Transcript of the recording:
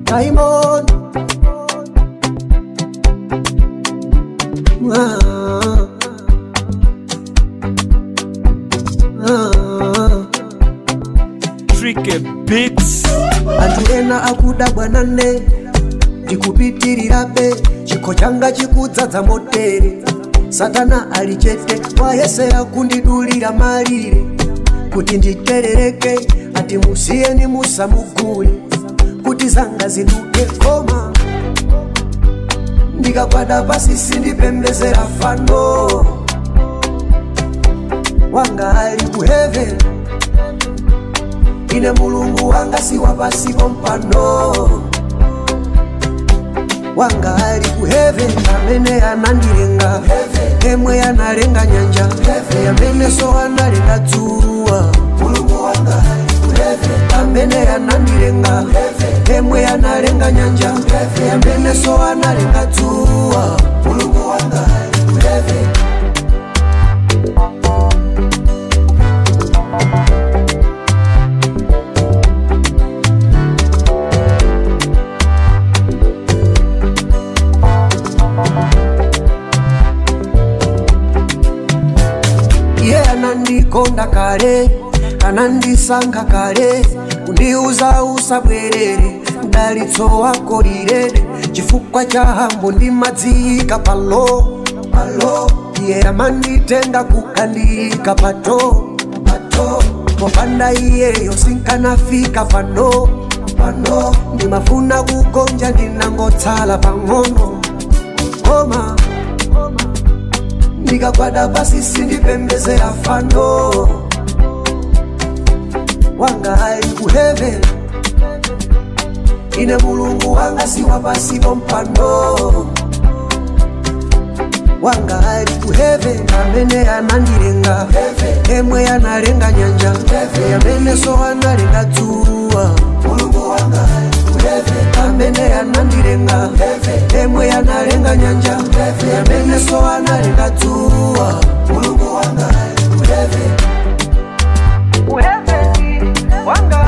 Diamond ah. Ah. Tricky Beats. anthu ena akuda bwanane ndikupitirirabe chikho changa chikudzadza motere satana ali chete wayesera kundidulira malire kuti nditerereke ati musiyeni musamugule kuti zanga ziduke koma ndikagwada pasi sindipembezera fano wanga ali ku heaven ine mulungu wanga si wapasipo mpano wanga ali ku heaven amene anandilenga emwe analenga nyanja amene so analenga dzuwa mulungu wanga ali ku heaven amene anandilenga emwe analenga nyanja amene so analenga dzuwa mulungu wanga ali ku heaven iye anandikonda kale anandisankha kale kundiuza usabwerere mdalitso wako lilede chifukwa cha hambo ndimadziyika palo palo iye amanditenga kukandiyika pato pato popanda iyeyo sinkanafika pano pano ndimafuna kugonja ndinangotsala pang'ono koma ndikagwada pasi sindipembezera fano wanga ali ku heaven ine mulungu wanga si wapasipo mpano wanga ali ku heaven amene anandilenga emwe analenga nyanja amene so analenga dzuwa mulungu wanga ali ku heaven amene anandilenga emwe analenga nyanja amene so analenga dzuwa mulungu wanga ali ku heaven Ku heaven, wanga